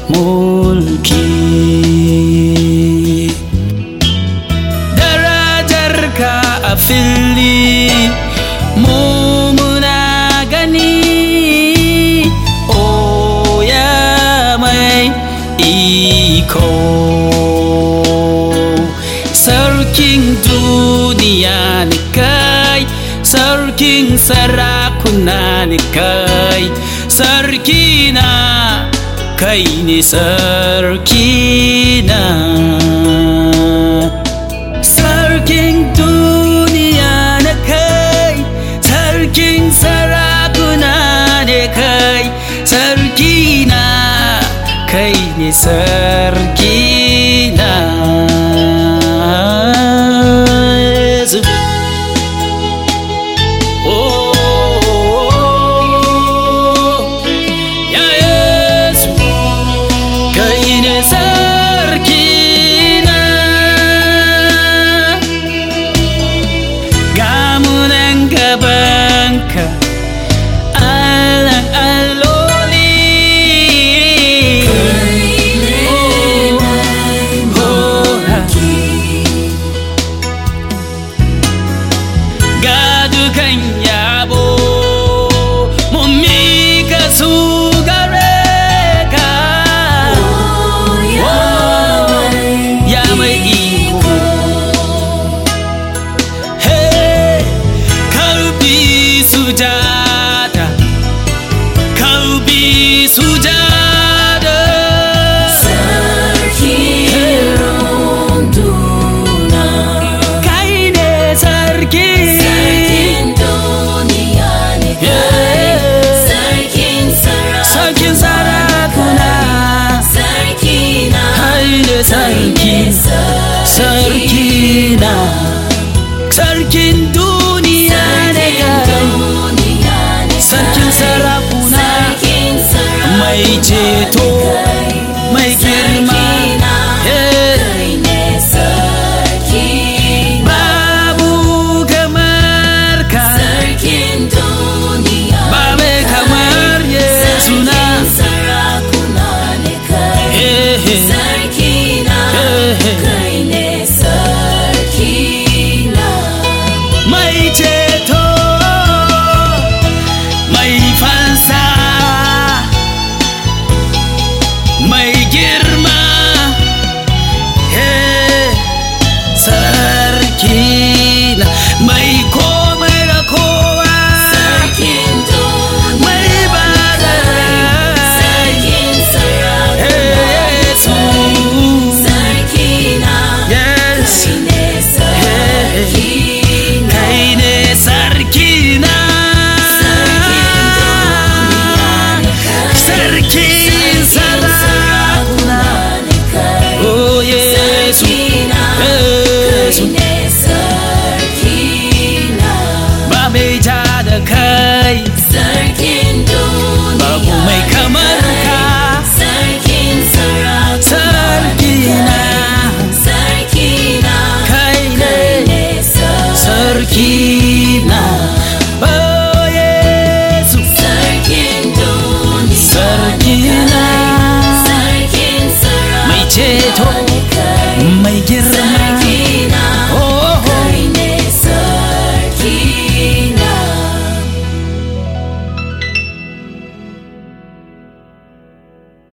mulki darajarka a fili mu muna gani o ya mai iko sarkin duniya ni kai sarkin sarakuna ni kai sarki na kai ne sarki na sarkin duniya na kai sarkin sarakuna ne kai sarki na kai ne sarki na Yesu. Oh, ya Yesu, kai ne sarki na ga mu nan gabanka Allahn alloli ga dukan yabo mun mika su gare ka ya mai iko Hey, karbi sujada, karbi sujada. Kai ne sarki. Yeah. Sarkin sarakuna. Kai ne sarki, sarki na. Sarkin duniya ne kai. Sarkin sarakuna. Mai ceto, mai girma. Yeah. Babu kamar ka. Ba mai kamar Yesu na. Hey, hey. Sarkina, kai ne sarkina. mai ceto mai fansa mai girma eh, sarki na mai komai da kowa Sarkin duniya mai ba da rai Sarkin sarakuna Yesu Sarkina yes Kai ne sarkina kai ne sarki na sarkin sarakuna oh yesu yesu ba mai ja da kai babu mai kamar ka sarki na kai ne sarki